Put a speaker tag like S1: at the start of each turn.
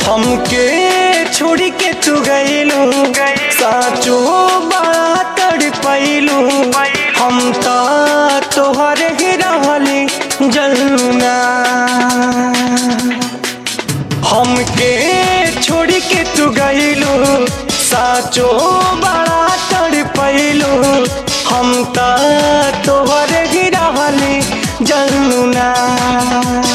S1: हमके छोड़ी के तू गईलू साचो बड़ा तड़पैलू हम तो तोहरे ही रहली जलना हमके छोड़ी के तू गईलू साचो बड़ा तड़पैलू हम तो तोहरे ही रहली जलना